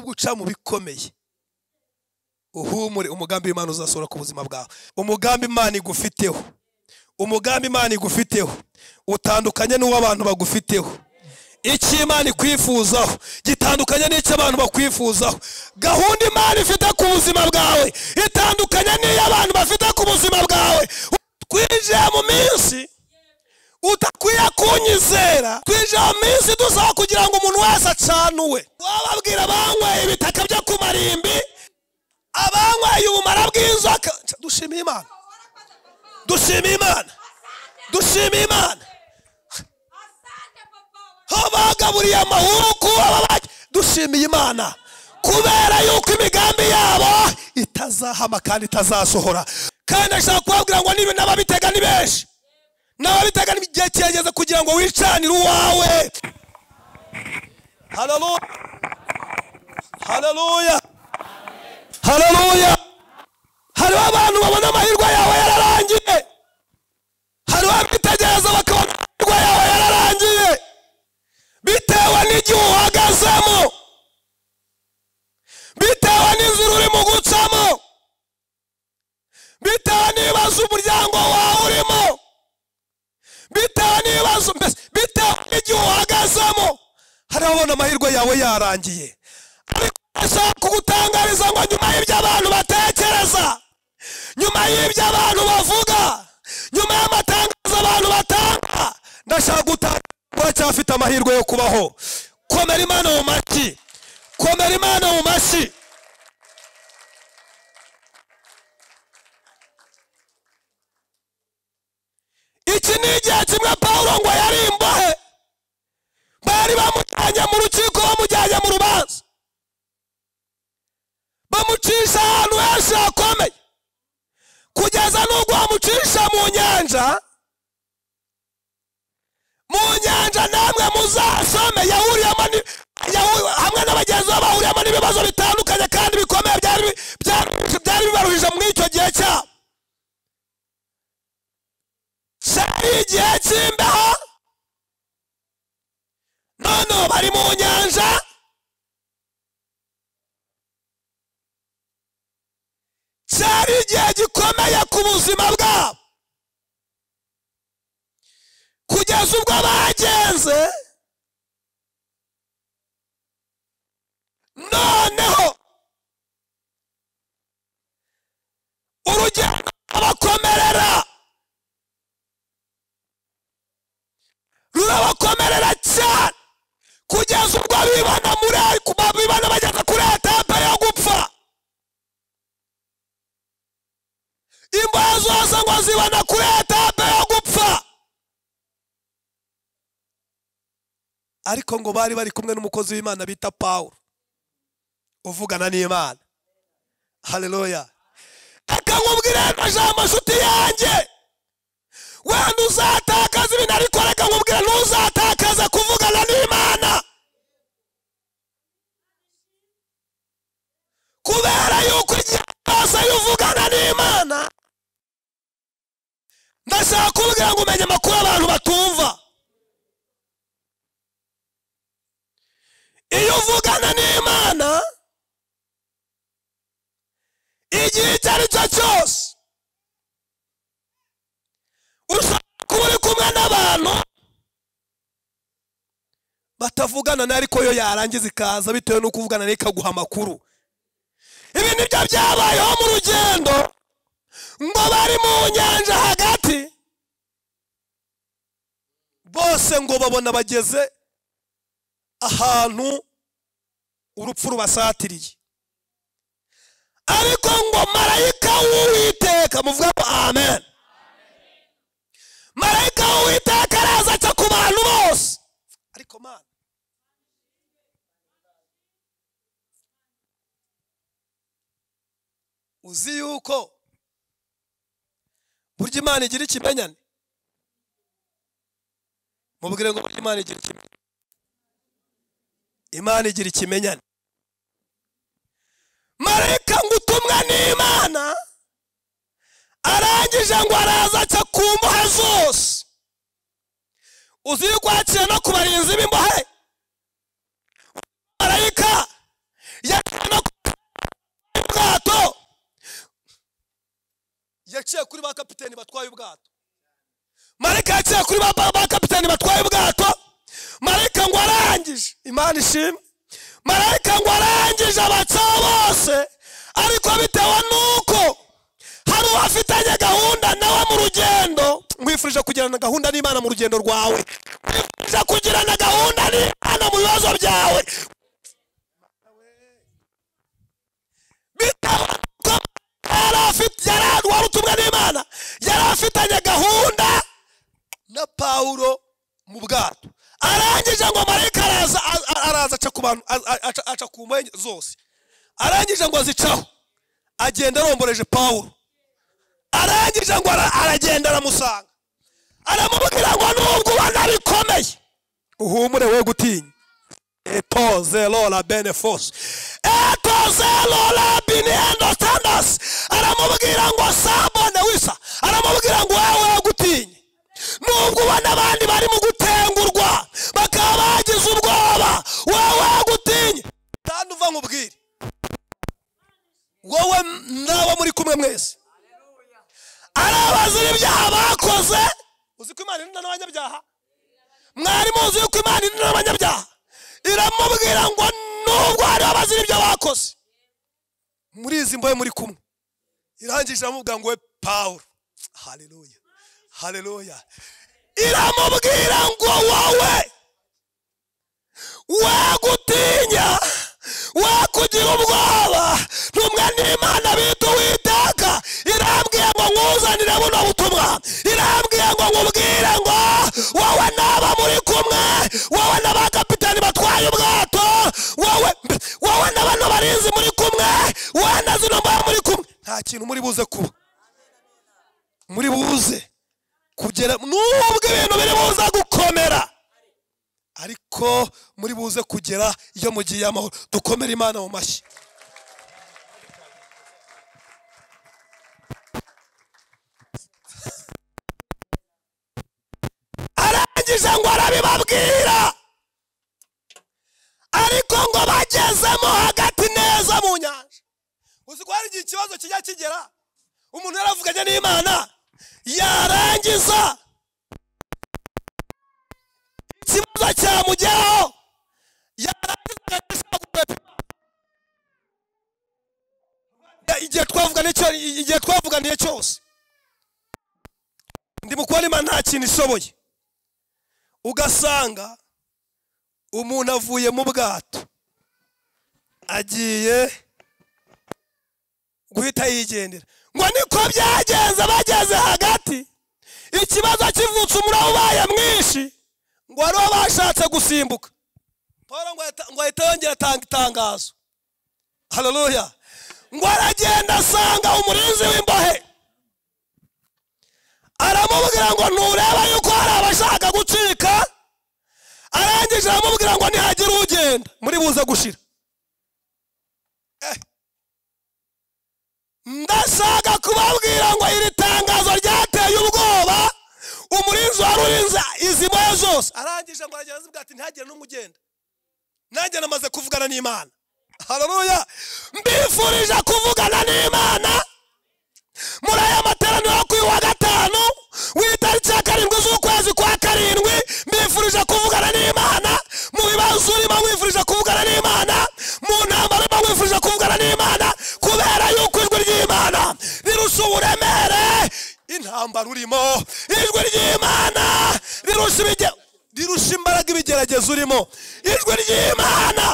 guca mu bikomeye uhumure umugambi w'imana uzasohora ku buzima bwawe umugambi imana igufiteho umugambi imana igufiteho utandukanye n'uwo abantu bagufiteho icyo imana ikwifuzaho gitandukanye n'icyo abantu bakwifuzaho gahunda imana ifite ku buzima bwawe itandukanye n'iyo abantu bafite ku buzima bwawe twinjiye mu minsi utakwiye kunyizera twinjiye mu minsi dusaba kugira ngo umuntu wese acanuwe wababwira banyweye ibitaka byo ku marimbi abanyweye ubumara bw'inzoka dushimiye imana dushimiye imana dushimiye imana aho bagaburiye amahuku dushimiye imana kubera yuko imigambi yabo itazahama kandi itazasohora kandi ndashaka kubabwira ngo niba n'ababitega ni benshi n'ababitega igihe kirageze kugira ngo wicanire uwawe hararuya hararuya hariho abantu babona amahirwe yawe yararangiye hariho abitegereza bakabona amahirwe yawe yararangiye bitewe n'igihe uhagazemo bitewe n'inzira urimo gucamo bitewe n'ibibazo umuryango wawe urimo bitewe n'ibibazo mbese bitewe n'igihe uhagazemo hari ababona amahirwe yawe yarangiye ariko ndashaka kugutangariza ngo nyuma y'ibyo abantu batekereza nyuma y'ibyo abantu bavuga nyuma y'amatangazo abantu batanga ndashaka gutanga uracyafite amahirwe yo kubaho komera imana mu mashyi komera imana mu mashyi iki ni igihe kimwe paul ngo yari imbohe bari bamujyanye mu rukiko bamujyanye mu rubanza bamucisha ahantu henshi hakomeye kugeza n'ubwo bamucisha mu nyanja mu nyanja namwe muzasome yahuriyemo hamwe na bagenzi be bahuriyemo n'ibibazo bitandukanye kandi bikomeye byari bibaruhije muri icyo gihe cyabo cyari igihe cy'imbeho none bari mu nyanja cyari igihe gikomeye ku buzima bwabo kugeza ubwo bagenze noneho urugendo abakomerera rurabakomerera cyane kugeza ubwo bibona muri bibona bageze kuri etape yo gupfa imbohe zose ngo zibona kuri etape yo gupfa ariko ngo bari bari kumwe n'umukozi w'imana bita paul uvugana n'imana hareruya reka nkubwire aya jambo nshuti yanjye wenda uzatakaza ibintu ariko reka nkubwire ntuzatakaze kuvugana n'imana kubera yuko igihe cyose iyo uvugana n'imana ndashaka kubwira ngo umenye amakuru abantu batumva iyo uvugana n'imana igihe icyo ari cyo cyose ushobora kuba uri kumwe n'abantu batavugana nawe ariko yo yarangiza ikaza bitewe n'uko uvugana nayo ikaguha amakuru ibi nibyo byabayeho mu rugendo ngo bari mu nyanja hagati bose ngo babona bageze ahantu urupfu rubasatiriye ariko ngo marayika w'uwiteka muvuga ngo amen marayika w'uwiteka araza aca ku bantu bose ariko mana uzi yuko burya imana igira ikimenyane mubwire ngo burya imana igira ikimenyane imana igira ikimenyane marayika ngo utumwe n'imana arangije ngo araza aca ku mbohe zose uzi yuko yaciye no ku barinzi b'imbohe marayika yaciye ba kapiteni batwaye ubwato marayika yaciye kuri ba ba kapiteni batwaye ubwato marayika ngo arangije imana ishimwe marayika ngo arangije abatsaho bose ariko bitewe n'uko hari uwafitanye gahunda nawe mu rugendo nkwifurije kugirana gahunda n'imana mu rugendo rwawe nkwifurije kugirana gahunda n'imana mu bibazo byawe bitewe n'uko yari afite yari wari utumwe n'imana yari afitanye gahunda na pawulo mu bwato arangije ngo marayika araza a- araza aca ku bantu a- a- aca- aca ku mpenge zose arangije ngo azicaho agenda aromboreje pawulo arangije ngo ara- aragenda aramusanga aramubwira ngo nubwo ubona bikomeye uhumure we gutinya etoze lola bene fose etoze lola biniendo standas aramubwira ngo sabone wisa aramubwira ngo wewe gutinye nubwo ubona abandi bari mu gutengurwa bakaba bagize ubwoba wewe gutinye kandi uva nkubwire wowe nawe muri kumwe mwese arabazira ibyaha bakoze uzi ko imana irinda n'abanyabyaha mwari muzi yuko imana irinda n'abanyabyaha iramubwira ngo nubwo hariho abazira ibyo bakoze murizi mbohe muri kumwe irangije iramubwira ngo we pawulo haleluya haleluya iramubwira ngo wowe we gutinya we kugira ubwoba ntumwe n'imana bita uwiteka irambwiye ngo nkuzanire buno butumwa irambwiye ngo nkubwire ngo wowe n'aba muri kumwe wowe n'abakapitani batwaye ubwato wowe wowe na bano barinzi muri kumwe wowe na zino mbahe muri kumwe nta kintu muri buze kuba muri buze kugera nubwo ibintu biri buze gukomera ariko muri buze kugera iyo mugiye amahoro dukomere imana mu mashyi arangije ngo arabibabwira ariko ngo bagezemo hagati neza mu nyanja uzi ko hari igihe ikibazo kijya kigera umuntu yaravuganye n'imana yarangiza ikibazo cyamugeraho yarangiza agashaka igihe twavuganiye cyo- igihe twavuganiye cyose ndi mu kubona imana nta kintu ishoboye ugasanga umuntu avuye mu bwato agiye guhita yigendera ngo niko byagenze bageze hagati ikibazo kivutse umuriro ubaye mwinshi ngo hariho bashatse gusimbuka paul ngo ahita- ngo ahita yongera atanga itangazo haleluya ngo aragenda asanga umurinzi w'imbohe aramubwira ngo ntureba yuko hari abashaka gucika arangije aramubwira ngo nihagira ugenda muri buze gushira Eh. ndashaka kubabwira ngo iri tangazo ryateye ubwoba umurinzi wari urinze izi mbohe zose arangije ngo aragenda azibwira ati ntihagire n'umwe ugenda nanjye namaze kuvugana n'imana hararuya mbifurije kuvugana n'imana muri aya materaniro yo ku wa gatanu w'itariki ya karindwi z'ukwezi kwa karindwi mbifurije kuvugana n'imana mu bibazo urimo wifurije kuvugana n'imana mu ntambara urimo wifurije kuvugana n'imana kubera yuko ijwi ry'imana rirusha uburemere intambara urimo ijwi ry'imana rirusha ibige- rirusha imbaraga ibigeragezo urimo ijwi ry'imana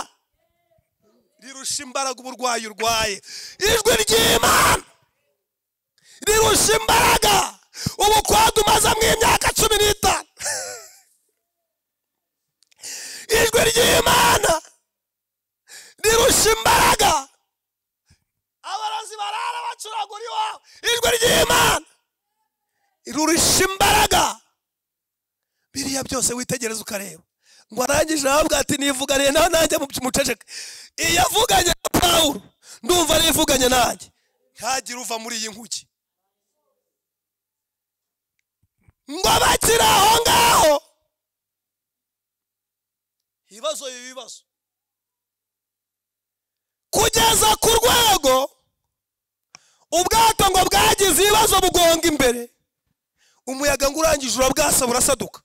rirusha imbaraga uburwayi urwaye ijwi ry'imana rirusha imbaraga ubukwadu umaze mu imyaka cumi n'itanu ijwi ry'imana rirusha imbaraga abarozi barara bacuragura iwawe ijwi ry'imana rirusha imbaraga biriya byose witegereza ukareba ngo arangije ahabwa ati nivuganiye nawe nanjye muceceka iyo avuganye na pawulo ndumva nivuganye nanjye ntagire uva muri iyi nkuki ngo bakiri aho ngaho ibibazo ibi bibazo kugeza ku rwego ubwato ngo bwagize ibibazo bugonga imbere umuyaga ngo urangije urabwasa burasaduka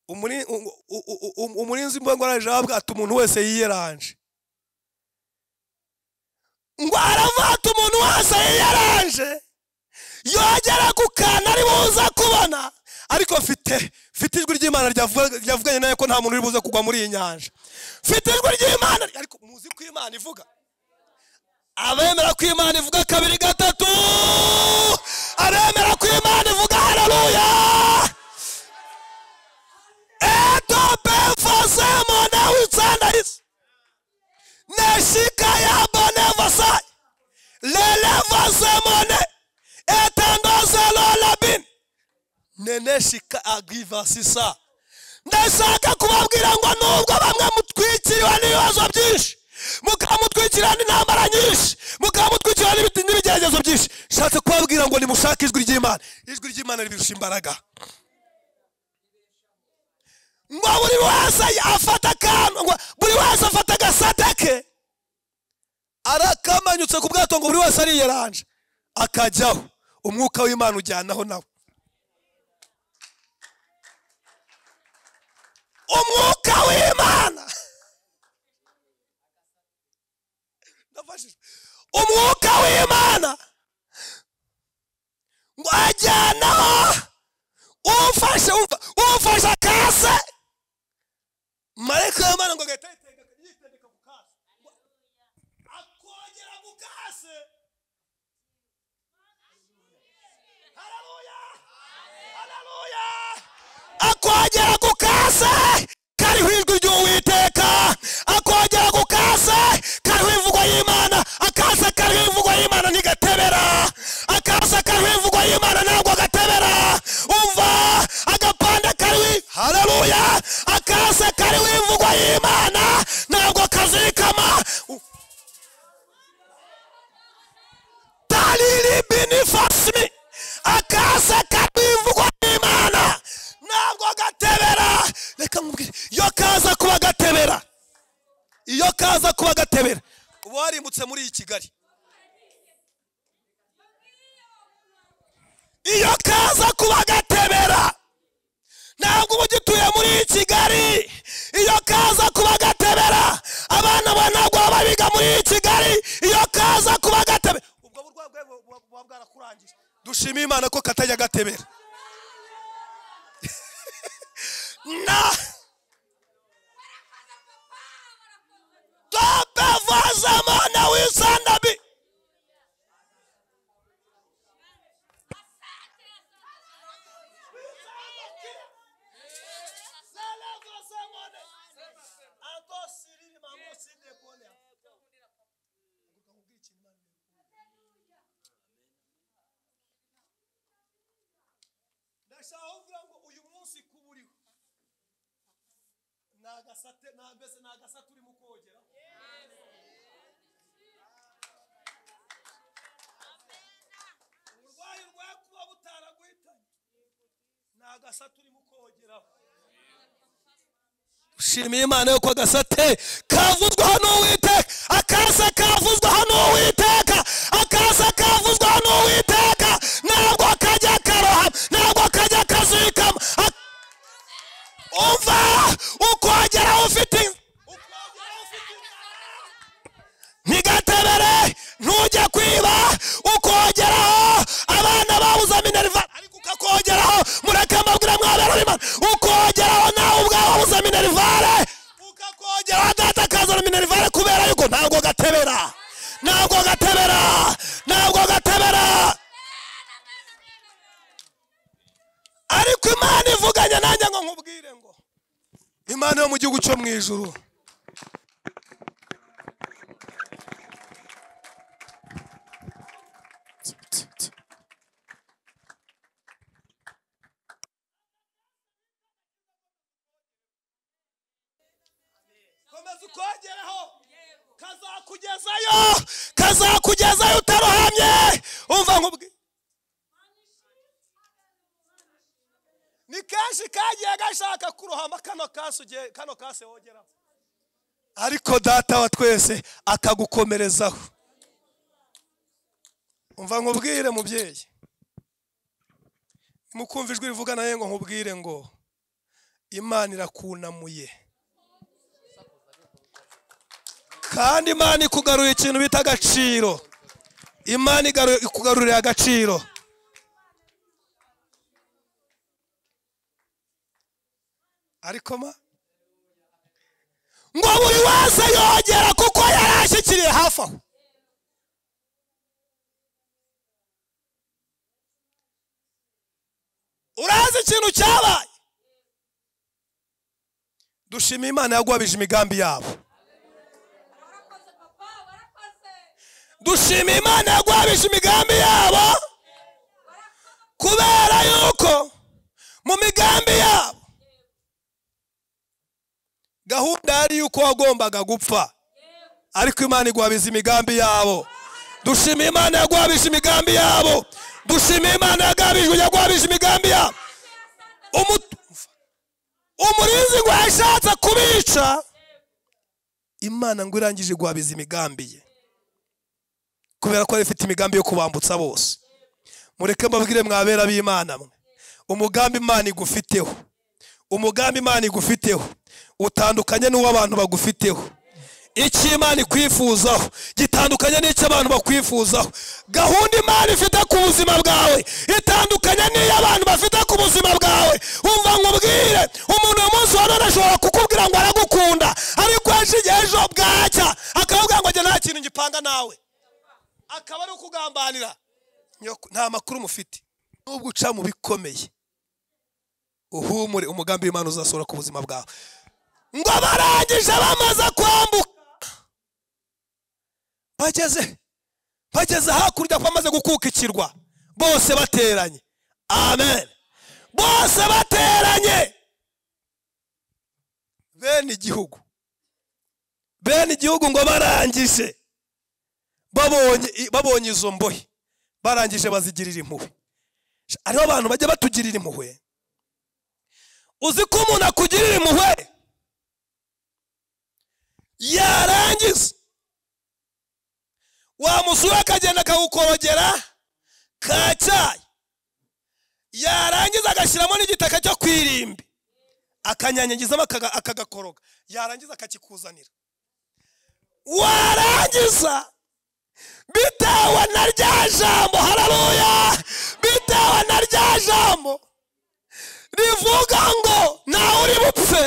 Umuri- u- u- u- u- umurinzi mbangwaranje wabwata umuntu wese yiyeranje ngo aravata umuntu wese yiyeranje yogera ku kantu ari buze kubona ariko mfite mfite ijwi ry'imana ryavuga- ryavuganye nawe ko nta muntu uri buze kugwa muri iyi nyanja mfite ijwi ry'imana ariko muzi ko imana ivuga abemera ko imana ivuga kabiri gatatu abemera ko imana ivuga hararuya etope fose mona witsandayisi neshika ya bone vasayi lele vase mone etandoze lolabini neneshika agivasisa ndashaka kubabwira ngo nubwo bamwe mutwikiriwe n'ibibazo byinshi mukamutwikira n'intambara nyinshi mukamutwikira n'ibiti n'ibigeragezo byinshi nshatse kubabwira ngo nimushake ijwi ry'imana ijwi ry'imana ribirusha imbaraga ngo buri wese afata akantu ngo buri wese afata agasate ke arakamanyutse ku bwato ngo buri wese ariyeranje akajyaho umwuka w'imana ujyanaho nawe umwuka w'imana Ndafashijwe. umwuka w'imana ngo ajyanaho umfashe umfa- umfashe akase marayika w'imana ngo agahita yitendeka- yitendeka ku kase Ngo akongera ku kase hararuya hararuya akongera ku kase kariho ijwi ry'uwiteka akongera ku kase kariho imvugo y'imana akase kariho imvugo y'imana ntigatebera akase kariho imvugo y'imana ntabwo agatebera umva agapande kariho haleluya akase kariho imvugo y'imana ntabwo kazirikama dalili binifasimi akase kariho imvugo y'imana ntabwo gatebera reka nkubwire iyo kaza kuba gatebera iyo kaza kuba gatebera uba warimbutse muri iyi kigali iyo kaza kuba gatebera ntabwo uba ugituye muri iyi kigali iyo kaza kuba gatebera abana bawe ntabwo baba biga muri iyi kigali iyo kaza kuba gatebera ubwo burwayi bwawe buba buba bwarakurangije dushime imana ko katajya gatebera na tope vazamana wisandabi ndashaka kuvuga ngo uyu munsi kuba uriho ni agasate ni mbese ni agasate urimo kogeraho uburwayi urwaye kuba butaraguhitanye ni agasate urimo kogeraho ushimiye imana yuko agasate kavuzwaho n'uwiteka akase kavuzwaho n'uwiteka akase kavuzwaho n'uwiteka ntabwo kajya karohama ntabwo kajya kazikama Ak- umva ukongera ufite ukongera ufite inzara ntigatebere ntujye kwiba ukongeraho abana babuze minerva ariko ukakongeraho mureke amabwire mwabera imana ukongeraho nawe ubwawe wabuze minerivare ukakongeraho data akazana minerivare kubera yuko ntabwo gatebera ntabwo gatebera ntabwo gatebera ariko imana ivuganye nanjye ngo nkubwire ngo imana yo mu gihugu cyo mu ijuru komeza ukongeraho kazakugezayo kazakugezayo utarohamye umva nkubwi ni kenshi kagiye gashaka kurohama kano kasi ugiye- kano kasi wogeraho ariko data wa twese akagukomerezaho umva nkubwire mubyeyi mukumva ijwi rivuga nawe ngo nkubwire ngo imana irakunamuye kandi imana ikugaruye ikintu bita agaciro imana igaru- ikugarurira agaciro ariko ma ngo buri wese yongera kuko yari ashyikiriye hafi aho urazi ikintu cyabaye dushima imana yagwabije imigambi yabo dushima imana yagwabije imigambi yabo kubera yuko mu migambi yabo gahunda yari yuko wagombaga gupfa ariko imana igwabiza imigambi yabo dushima imana yagwabije imigambi yabo dushima imana yagabijwe yagwabije imigambi yabo Umu- umurinzi ngo yashatse kubica imana ngo irangije guhabiza imigambi ye kubera ko yari ifite imigambi yo kubambutsa bose mureke mbabwire mwabera b'imana mwe umugambi imana igufiteho umugambi imana igufiteho utandukanye n'uw'abantu bagufiteho icyo imana ikwifuzaho gitandukanye n'icyo abantu bakwifuzaho gahunda imana ifite ku buzima bwawe itandukanye n'iyo abantu bafite ku buzima bwawe umva nkubwire umuntu uyu munsi wa none ashobora kukubwira ngo aragukunda ariko ejo igihe ejo bwacya akavuga ngo njye nta kintu ngipanga nawe akaba ari ukugambanira Nyoko, nta makuru mufite nubwo uca mu bikomeye uhumure umugambi w'imana uzasohora ku buzima bwawe ngo barangije bamaze kwambuka bageze bageze hakurya bamaze gukuka ikirwa bose bateranye amen bose bateranye bene igihugu bene igihugu ngo barangije babonye babonye izo mbohe barangije bazigirira impuhwe hariho abantu bajya batugirira impuhwe uzi ko umuntu akugirira impuhwe yarangiza wamusura akagenda akagukorogera ka cyayi yarangiza agashyiramo n'igitaka cyo ku irimbi akanyanyagizamo akaga- akagakoroga yarangiza akakikuzanira warangiza bitewe na rya jambo hararuya bitewe na rya jambo rivuga ngo ntawe uri bupfe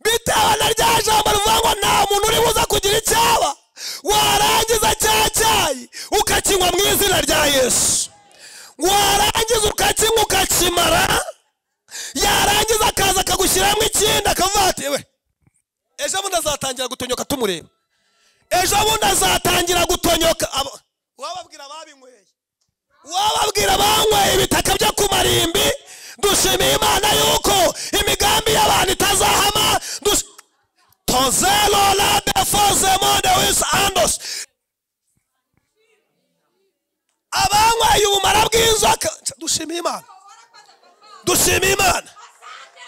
bitewe na rya jambo rivuga ngo nta muntu uri buze kugira icyaba warangiza cya cyayi ukakinywa mu izina rya yesu warangiza ukakinywa ukakimara yarangiza akaza akagushyiramo ikindi akavuga ati we ejo bundi azatangira gutonyoka tumureba ejo bundi azatangira gutonyoka Aba- wababwira babinyweye wababwira banyweye ibitaka byo ku marimbi dushimiye imana yuko imigambi y'abantu itazahama dush- tozelo labe foze mode wisi andos abanyweye ubumara bw'inzoka dushimiye imana dushimiye imana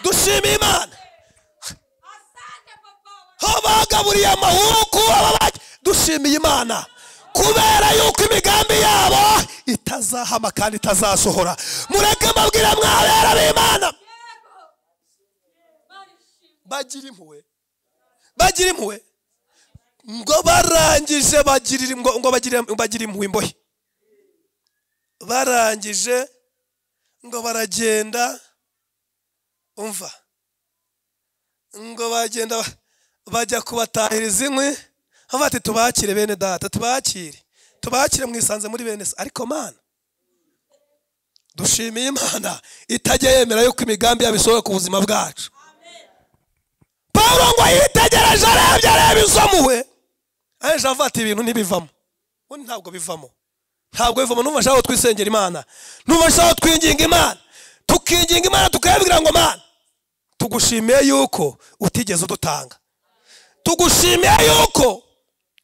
dushimiye imana aho bagaburiye amahuku aba ba- dushimiye imana kubera yuko imigambi yabo itazahama kandi itazasohora mureke mbabwire mwabera b'imana bagira impuhwe bagira impuhwe ngo barangije bagirira ngo ngo bagire- bagire impuhwe imbohe barangije ngo baragenda umva ngo bagenda ba- bajya kubatahiriza inkwi aho bati tubakire bene data tubakire tubakire mwisanze muri bene se ariko mana dushimiye imana itajya yemera yuko imigambi yabo isohoka ku buzima bwacu pawulo ngo yitegereje arebye areba izo muwe aje avuga ati ibintu ntibivamo ubundi ntabwo bivamo ntabwo bivamo numva ashaka ko twisengera imana numva ashaka ko twinginga imana tukinginga imana tukayibwira ngo mana tugushimiye yuko utigeze udutanga tugushimiye yuko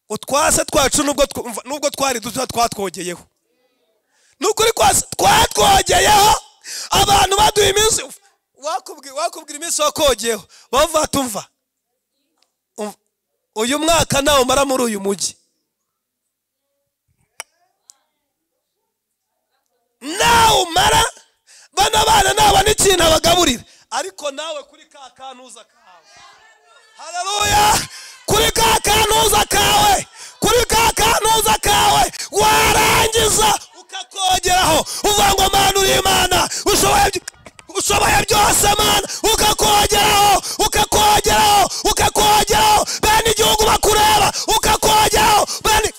utwase twacu nubwo tw- umva, nubwo twari duto twatwogeyeho nukuri kwase twatwogeyeho abantu baduha iminsi wakubwi- wakubwira iminsi wakogeyeho bavuga tumva uyu mwaka nawe umara muri uyu mujyi nawumara bana bana nabona ikintu abagaburira ariko nawe kuri ka kantuza kawe hararuya kuri ka kantuza kawe kuri ka kantuza kawe warangiza ukakongeraho uvuga ngo mana uri imana ushoboye by- ushoboye byose mana ukakongeraho ukakongeraho ukakongeraho bene igihugu bakureba ukakongeraho bene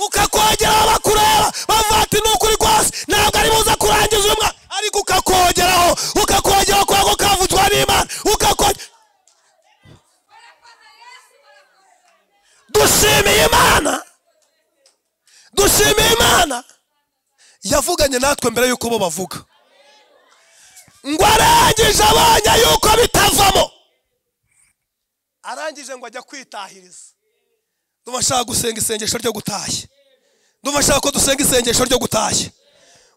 ukakongeraho bakureba bavuga ati ni ukuri rwose ntabwo ari buze kurangiza uyu mwaka ariko ukakongeraho ukakongeraho kubera ko kavutswa n'imana ukakongera dushimiye imana dushimiye imana yavuganye natwe mbere y'uko bo bavuga ngo arangije abonye yuko bitavamo arangije ngo ajya kwitahiriza ndumva ashaka gusenga isengesho ryo gutashya ndumva ashaka ko dusenga isengesho ryo gutashya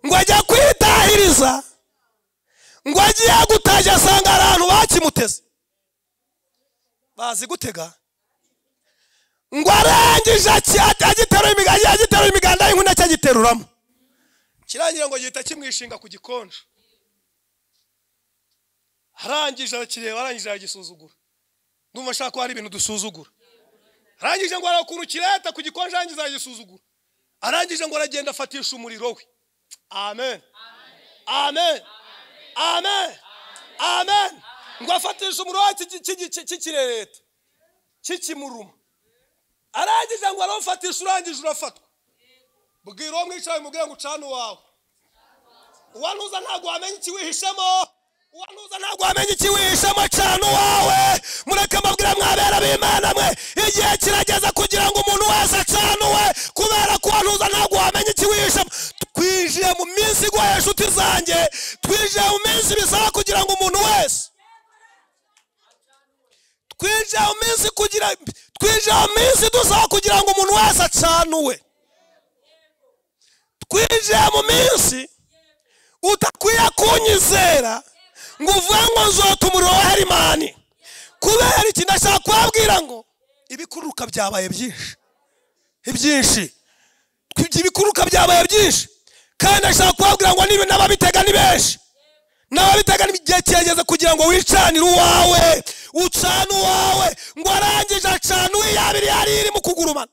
ngo ajya kwitahiriza ngo agiye gutashya asanga hari ahantu bakimuteze bazi gutega ngo arangije aki- agiteruye imiganda agiteruye imiganda y'inkuna cyagiteruramo kirangira ngo gihita kimwishinga ku gikonjo arangije arakireba arangije aragisuzugura ndumva ashaka ko hari ibintu dusuzugura arangije ngo arakuntu kireta ku gikonjo arangije aragisuzugura arangije ngo aragenda afatisha umuriro we amen amen amen amen ngo afatisha umuriro we iki- iki- iki- cy'ikirereta kikimuruma arangije ngo arawufatisha urangije urafatwa bwira uwo mwicaye umubwire ngo ucane uwawe uwanuza ntabwo wamenya ikiwihishemo uwanuza ntabwo wamenya ikiwihishemo cana uwawe mureke amabwira mwabera b'imana mwe igihe kirageze kugira ngo umuntu wese acanuwe kubera ko uwanuza ntabwo wamenya ikiwihishemo twinjiye mu minsi igoye inshuti zanjye twinjiye mu minsi bisaba kugira ngo umuntu wese twinjiye mu minsi kugira twinjiye mu minsi dusaba kugira ngo umuntu wese acanuwe twinjiye mu minsi utakwiye kunyizera ngo uvuge ngo nzota umuriro wa herimani kubera iki ndashaka kubabwira ngo ibikururuka byabaye byinshi ibyinshi Twi- ibikururuka byabaye byinshi kandi ndashaka kubabwira ngo niba n'ababitega ni benshi n'ababitega ni igihe kirageze kugira ngo wicanire uwawe ucane uwawe ngo arangije acane uwiyabiri yari iri mu kugurumana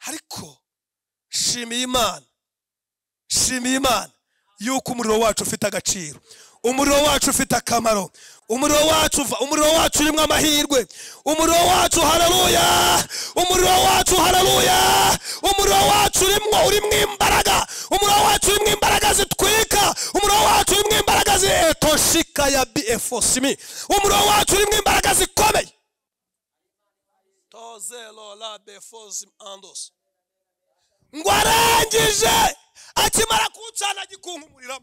ariko shimiye imana shimiye imana yuko umuriro wacu ufite agaciro umuriro wacu ufite akamaro umuriro wacu uva- umuriro wacu urimo amahirwe umuriro wacu hararuya umuriro wacu hararuya umuriro wacu urimo urimo imbaraga umuriro wacu urimo imbaraga zitwika umuriro wacu urimo imbaraga zitoshika ya bfosimi umuriro wacu urimo imbaraga zikomeye tozero la bfosimi andosi ngo arangije akimara kuwucana agikunkumurira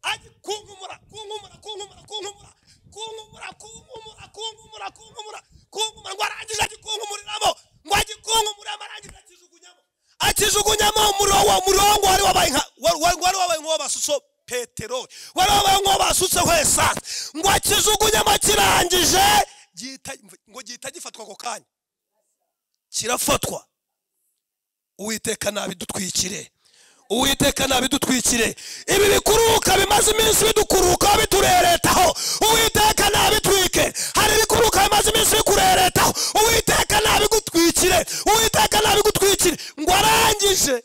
agikunkumura kunkumura kunkumura kunkumura kunkumura kunkumura kunkumura kunkumura kunkumura ngo arangije agikunkumuramo ngo agikunkumuramo arangije akijugunyamo akijugunyamo umuriro wa murongo wari wabaye nka wari wari- wari wabaye nk'uwabasuso peteroli wari wabaye nk'uwabasutseho esanse ngo akijugunyamo kirangije gihita- ngo gihita gifatwa ako kanya kirafatwa uwiteka nabidutwikire uwiteka nabidutwikire ibi bikururuka bimaze iminsi bidukururukaho bitureretaho uwiteka nabitwike hari ibikururuka bimaze iminsi bikureretaho uwiteka nabigutwikire uwiteka nabigutwikire ngo arangije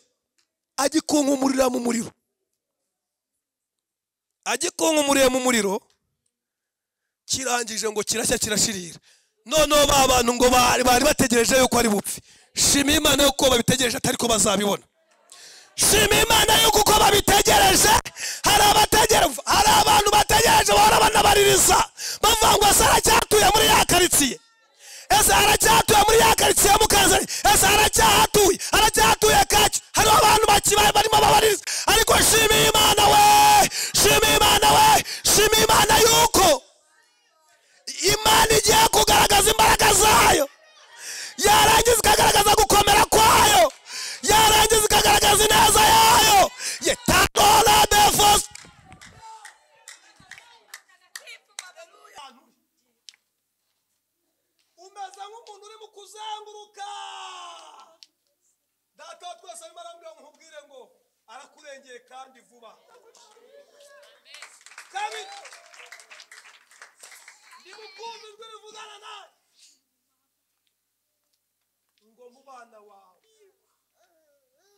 agikunkumurira mu muriro agikunkumuriye mu muriro kirangije ngo kirashya kirashirira noneho ba bantu ngo bari bari bategereje yuko ari bupfe shima imana yuko babitegereje atari ko bazabibona shima imana yuko uko babitegereje hari abategereje hari abantu bategereje bahora banabaririza bavuga ngo ese aracyatuye muri ya karitsiye ese aracyatuye muri ya karitsiye ya mukanzani ese aracyahatuye aracyahatuye kacyo hariho abantu bakibaye barimo babaririza ariko shima imana we shima imana we shima imana yuko imana igiye kugaragaza imbaraga zayo yarangiza ikagaragaza gukomera kwayo yarangiza ikagaragaza ineza yayo yetanola befos umeze nk'umuntu urimo kuzenguruka data wa twese arimo arambwira ngo nkubwire ngo arakurengeye kandi vuba kabiri ndimukumbi ijwi rivugana nawe ngo mu bana wawe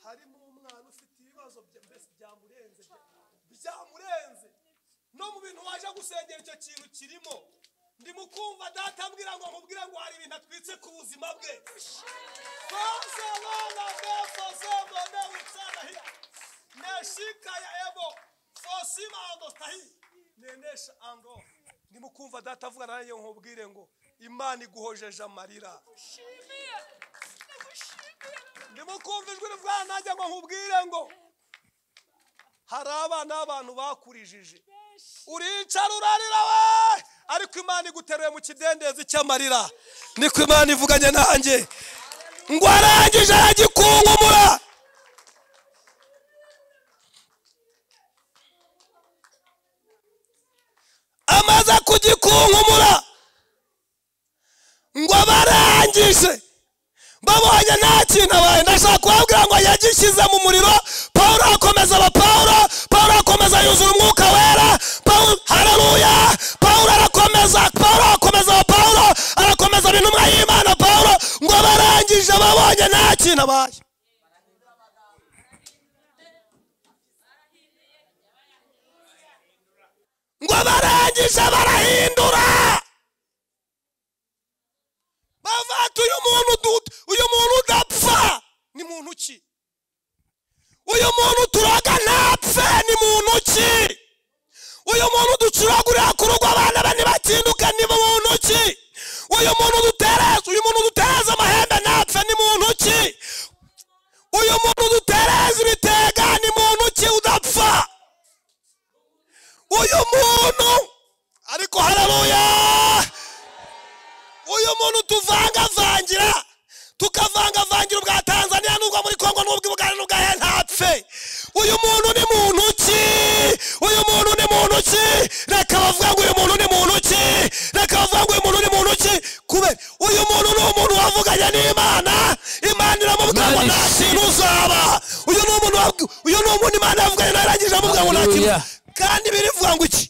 harimo umwana ufite ibibazo bya- mbese byamurenze bya- byamurenze no mu bintu waje gusengera icyo kintu kirimo ndimo kumva data ambwira ngo nkubwire ngo hari ibintu atwitse ku buzima bwe Kwanza wana befo zembo ne utsana hii. Neshika ya ebo fosima ando stahi nenesha ando ndimukumva data avuga nanjye nkubwire ngo imana iguhojeje amarira Ndagushimiye. Ndagushimiye. ndimukumva ijwi rivuga nanjye ngo nkubwire ngo hari abana b'abantu bakurijije uricara urarira we ariko imana iguteruye mu kidendezi cy'amarira niko imana ivuganye nanjye ngo arangije aragikungumura amaze kugikungumura ngo abarangije babonye nta kintu abaye ndashaka kubabwira ngo yagishyize mu muriro pawulo akomeza aba pawulo pawulo akomeza yuzura umwuka wera pawulo hararuya pawulo arakomeza pawulo akomeza aba pawulo arakomeza aba intumwa y'imana pawulo ngo barangije babonye nta kintu abaye ngo barangije barahindura bavuga ati uyu muntu du- uyu muntu udapfa ni muntu ki uyu muntu turoga ntapfe ni muntu ki uyu muntu ducuragurira ku rugo abana be ntibatinduke ni muntu ki uyu muntu dutereza uyu muntu dutereza amahembe ntapfe ni muntu ki uyu muntu dutereza ibitega ni muntu ki udapfa uyu muntu ariko hararuya uyu muntu tuvangavangira tukavangavangira ubwa tanzania n'ubwo muri kongo n'ubwo ubugari n'ubwahe ntapfe uyu muntu ni muntu ki uyu muntu ni muntu ki reka bavuga ngo uyu muntu ni muntu ki reka bavuga ngo uyu muntu ni muntu ki kubera uyu muntu ni umuntu wavuganye n'imana imana iramubwira ngo nta kintu uzaba uyu ni umuntu wabwi- uyu ni umuntu imana yavuganye nawe irangije aramubwira ngo nta kintu Hallelujah. kandi birivuga ngo iki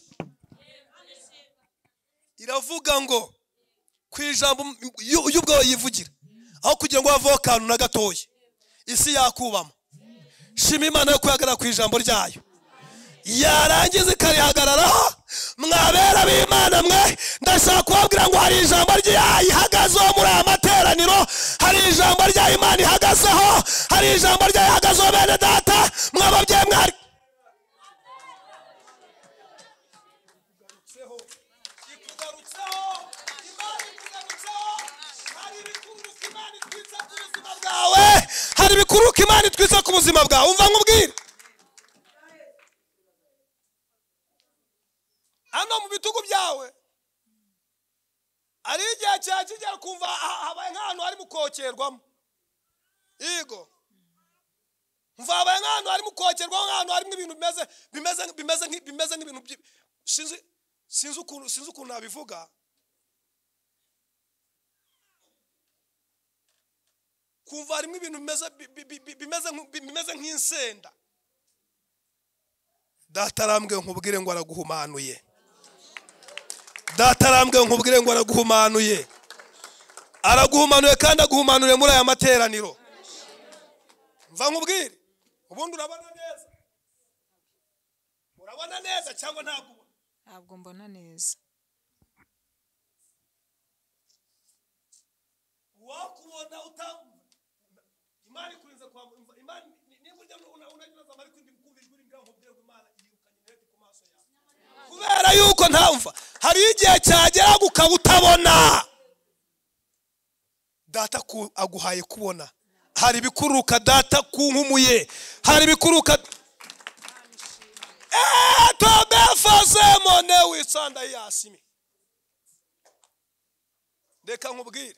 iravuga ngo ku ijambo yu- y'ubwo yivugira aho kugira ngo haveho akantu na gatoya isi yakubamo shima imana yo kwihagarara ku ijambo ryayo yarangiza ikarihagararaho mwabera b'imana mwe ndashaka kubabwira ngo hari ijambo ryayihagazeho muri aya materaniro hari ijambo rya imana ihagazeho hari ijambo ryayihagazeho bene data mwababyeyi mwari ikugarutseho ikugarutseho imana ikugarutseho hari ibikururuka imana itwitsa ku buzima bwawe hari ibikururuka imana itwitsa ku buzima bwawe umva nkubwire hano mu bitugu byawe ari igihe cya kigera kumva ha- habaye nk'ahantu hari mukokerwamo yego mva habaye nk'ahantu hari mukokerwamo nk'ahantu harimo ibintu bimeze bimeze bimeze nk'i- bimeze nk'ibintu by'i- sinzi sinzi ukuntu sinzi ukuntu nabivuga kumva harimo ibintu bimeze bi- bi- bi- bi- bimeze nk'u- bi- bimeze nk'insenda data arambwe nkubwire ngo araguhumanuye data arambwe nkubwire ngo araguhumanuye araguhumanuye kandi aguhumanuye muri aya materaniro mva nkubwire ubundi urabona neza urabona neza cyangwa ntabwo ubona Ntabwo mbona neza. wakubona utamva imana ikurinze kwamva imana ni- niba urya una- unagerageza ariko ndi kumva ijwi ringira nkubwire ngo imana yirukanye intege ku maso yawe kubera yuko ntamva hari igihe cyagera ukaba utabona data ku- aguhaye kubona hari ibikururuka data kunkumuye hari ibikururuka etobefazemone witsanda yasimi reka nkubwire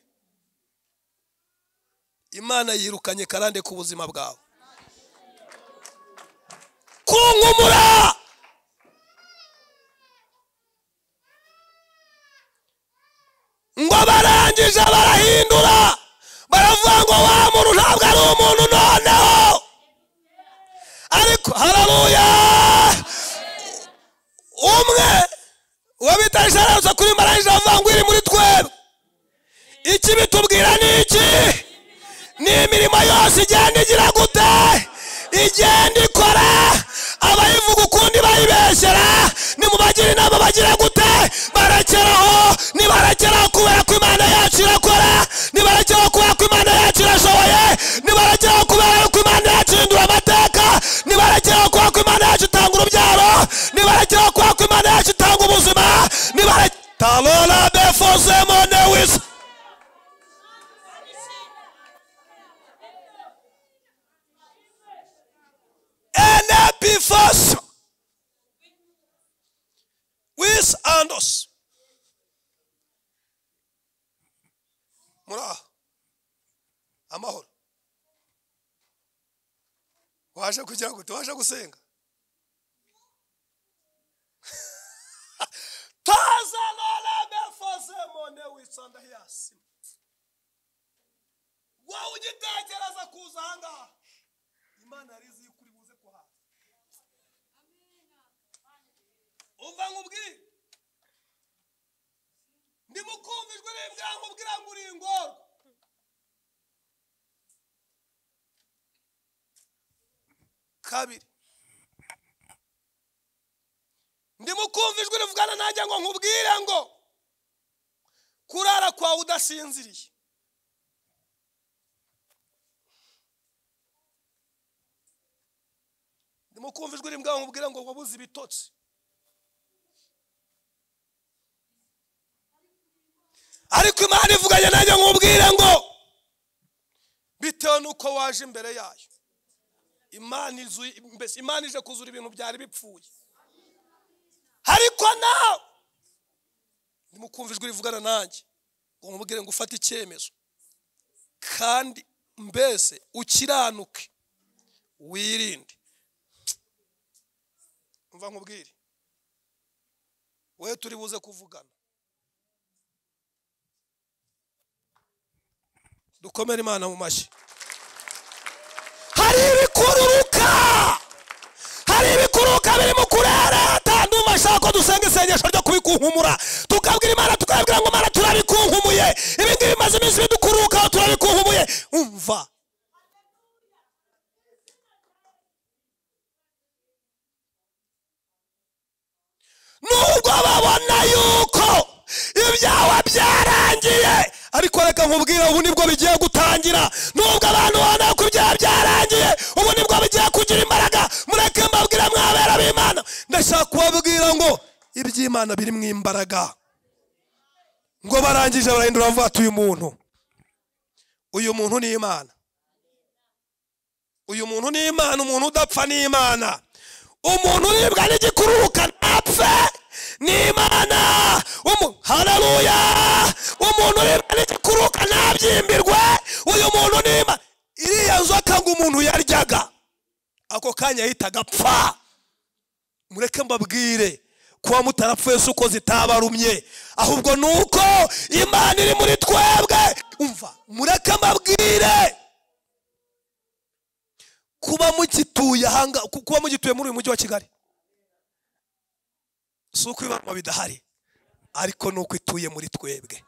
imana yirukanye karande ku buzima bwawe kunkumura ngo barangije barahindura baravuga ngo wa muntu ntabwo ari umuntu noneho ariko hararuya umwe wabitaye isharanza kuri marayika avuga ngo iri muri twebwe iki bitubwira ni iki ni imirimo yose igenda igira gute igenda ikora abayivuga ukundi bayibeshyera nimubagira inama bagira gute barekeraho nibarekeraho kubera ko imana yacu irakora nibarekeraho kubera ko imana yacu irashoboye nibarekeraho kubera ko imana yacu ihindura amateka nibarekeraho kubera ko imana yacu itanga urubyaro nibarekeraho kubera ko imana yacu itanga ubuzima nibarekeraho talora befose monewisi an epiphany with andos muri aha amahoro waje kugira ngo tubashe gusenga tazanana mefoze mone witsonda hiyasi wowe ugitekereza kuza ahangaha imana yari izi yuko uri buze kuhaza umva nkubwire ndimo kumva ijwi ribwa nkubwira ngo uri ingorwa kabiri ndimo kumva ijwi rivugana nanjye ngo nkubwire ngo kurara kwawe udasinziriye ndimo kumva ijwi rimbwa nkubwira ngo wabuze ibitotsi ariko imana ivuganye nanjye nkubwire ngo bitewe n'uko waje imbere yayo imana izu- mbese imana ije kuzura ibintu byari bipfuye ariko nawe ndimo kumva ijwi rivugana nanjye ngo nkubwire ngo ufate icyemezo kandi mbese ukiranuke wirinde umva nkubwire wowe turi buze kuvugana dukomere imana mu mashyi hari ibikururuka hari ibikururuka birimo kurereta ndumva ashaka ko dusenga isengesho ryo kubikunkumura tukabwira imana tukabwira ngo imana turabikunkumiye ibi ngibi bimaze iminsi bidukururukaho turabikunkumiye umva nubwo babona yuko ibyawe byarangiye ariko reka nkubwire ubu nibwo bigiye gutangira nubwo abantu babona yuko ibyaha byarangiye ubu nibwo bigiye kugira imbaraga mureke mbabwire mwabera b'imana ndashaka kubabwira ngo iby'imana biri mu imbaraga ngo barangije barahindura bavuga ati uyu muntu uyu muntu ni imana uyu muntu ni imana umuntu udapfa ni imana umuntu uribwa n'igikururuka ntapfe ni imana Umu- haleluya umuntu uribwa n'igikururuka ntabyimbirwe uyu muntu ni imana iriya nzoka ngo umuntu yaryaga ako kanya yahitaga apfa mureke mbabwire kuba mutarapfuye si uko zitabarumye ahubwo ni uko imana iri muri twebwe umva mureke mbabwire kuba mugituye ahanga ku- kuba mugituye muri uyu mujyi wa kigali si uko ibibazo bidahari ariko ni uko ituye muri twebwe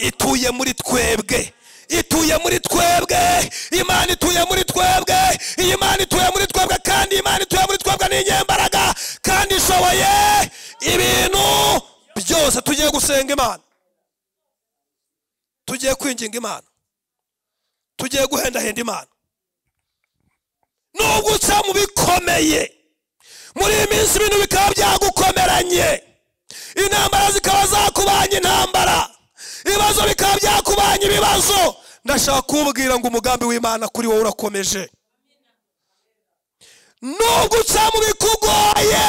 ituye muri twebwe ituye muri twebwe imana ituye muri twebwe iyi mana ituye muri twebwe kandi imana ituye muri twebwe ni inyembaraga kandi ishoboye ibintu byose tugiye gusenga imana tugiye kwinginga imana tugiye guhendahenda imana nubwo uca mu bikomeye muri iyi minsi ibintu bikaba byagukomeranye intambara zikaba zakubanye intambara ibibazo bikaba byakubanye ibibazo ndashaka kubwira ngo umugambi w'imana kuri wowe urakomeje nubwo uca mu bikugoye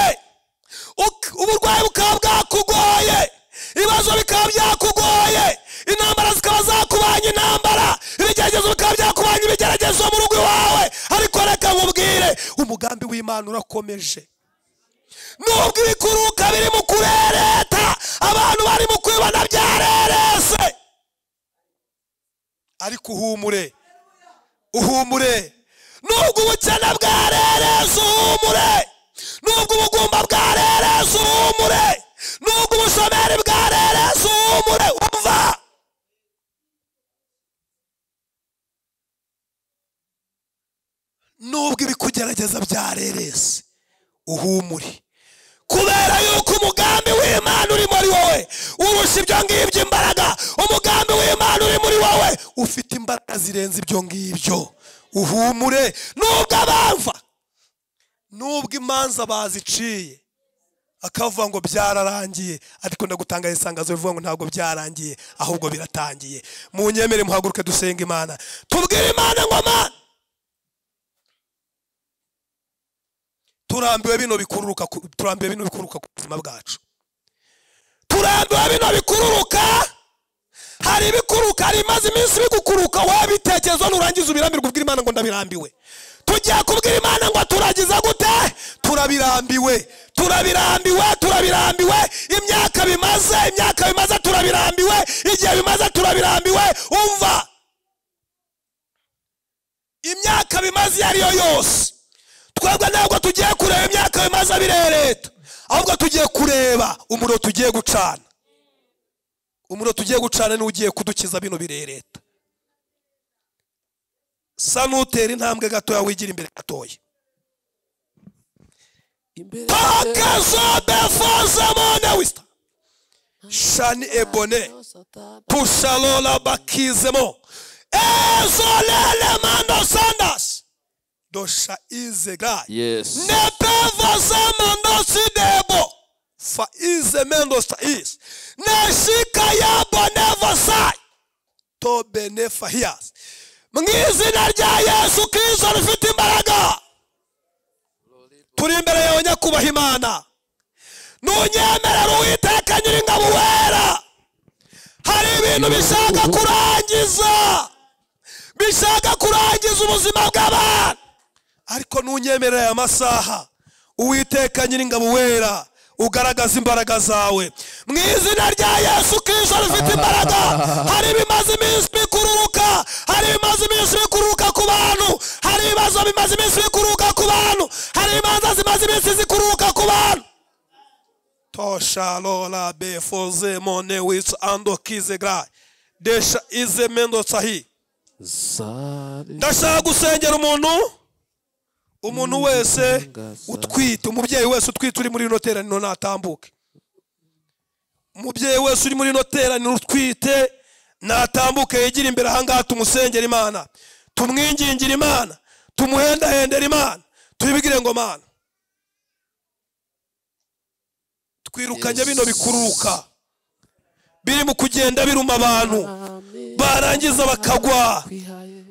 uk- uburwayi bukaba bwakugoye ibibazo bikaba byakugoye intambara zikaba zakubanye intambara ibigeragezo bikaba byakubanye ibigeragezo mu rugo iwawe ariko reka nkubwire umugambi w'imana urakomeje nubwo ibikuruka biri mu kurereta abantu bari mu kwibona byarerese ariko uhumure uhumure nubwo ubukene bwarereza uhumure nubwo ubugumba bwarereza uhumure nubwo ubushomeri bwarereza uhumure umva nubwo ibikugerageza byarereza uhumure kubera yuko umugambi w'imana uri muri wowe urusha ibyo ngibyo imbaraga umugambi w'imana uri muri wowe ufite imbaraga zirenze ibyo ngibyo uhumure nubwo abamva nubwo imanza baziciye akavuga ngo byararangiye ariko ndagutangaye isangazo rivuga ngo ntabwo byarangiye ahubwo biratangiye mu nyemere muhaguruke dusenga imana tubwire imana ngo mana turambiwe bino bikururuka ku- turambiwe bino bikururuka ku buzima bwacu turambiwe bino bikururuka hari ibikururuka hari imaze iminsi bigukuruka wabitekerezo nurangiza ubirambirwe ubwira imana ngo ndabirambiwe tujya kubwira imana ngo turagiza gute turabirambiwe turabirambiwe turabirambiwe imyaka bimaze imyaka bimaze turabirambiwe igihe bimaze turabirambiwe umva imyaka bimaze iyo ari yo yose twebwe ntabwo tugiye kureba imyaka bimaze birereta ahubwo tugiye kureba umuriro tugiye gucana umuriro tugiye gucana niwo ugiye kudukiza bino birereta sa n'utera intambwe gatoya wigira imbere gatoya tokezobefozemo shani ebone tushalola bakizemo ezolele mando sandasi dosha izegai Yes. nepevazamandosidebo fa izemendostais neshikayabonevasai tobenefahias mu izina rya yesu kristo rifite imbaraga turi imbere yawe nyakubaha imana nunyemerera uwiteka nyiringabo wera hari ibintu bishaka kurangiza bishaka kurangiza ubuzima bw'abantu ariko nunyemerera aya masaha uwiteka nyiringabo wera ugaragaza imbaraga zawe mu izina rya yesu kristo rifite imbaraga hari ibimaze iminsi bikururuka hari ibimaze iminsi bikururuka ku bantu hari ibibazo bimaze iminsi bikururuka ku bantu hari imanza zimaze iminsi zikururuka ku bantu toshalola befoze mone witsi andokize gra desha ize mendo sahi Zari. ndashaka gusengera umuntu umuntu wese utwite umubyeyi wese utwite uri muri rino teraniro natambuke umubyeyi wese uri muri rino teraniro utwite natambuke yegere imbere ahangaha tumusengera imana tumwingingire imana tumuhendahendera imana tuyibwire ngo mana twirukanye bino bikururuka biri mu kugenda biruma abantu barangiza bakagwa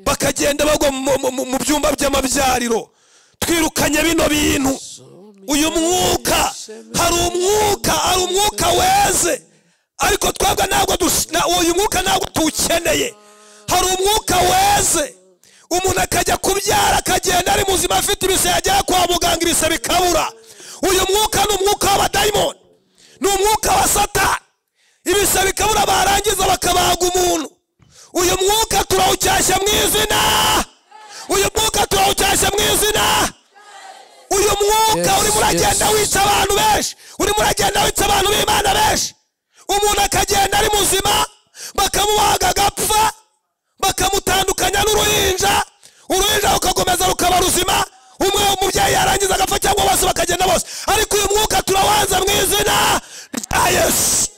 bakagenda bagwa mu- mu- mu- mu byumba by'amabyariro twirukanye bino bintu uyu mwuka hari umwuka hari umwuka weze ariko twebwe ntabwo dus- na- uyu mwuka ntabwo tuwukeneye hari umwuka weze umuntu akajya kubyara akagenda ari muzima afite ibise yagera kwa muganga ibise bikabura uyu mwuka ni umwuka w'abadayimoni ni umwuka wa satani ibise bikabura barangiza bakabaga umuntu uyu mwuka turawucyashya mu izina uyu mwuka turawucyashya mu izina uyu mwuka Yes, urimo uragenda yes. wica abantu benshi urimo uragenda wica abantu b'imana benshi umuntu akagenda ari muzima bakamubaga agapfa bakamutandukanya n'uruhinja uruhinja rukakomeza rukaba ruzima umwe umubyeyi yarangiza agapfa cyangwa bose bakagenda bose ariko uyu mwuka turawanza mu izina rya yesu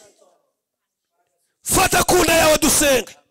fata ku nda yawe dusenge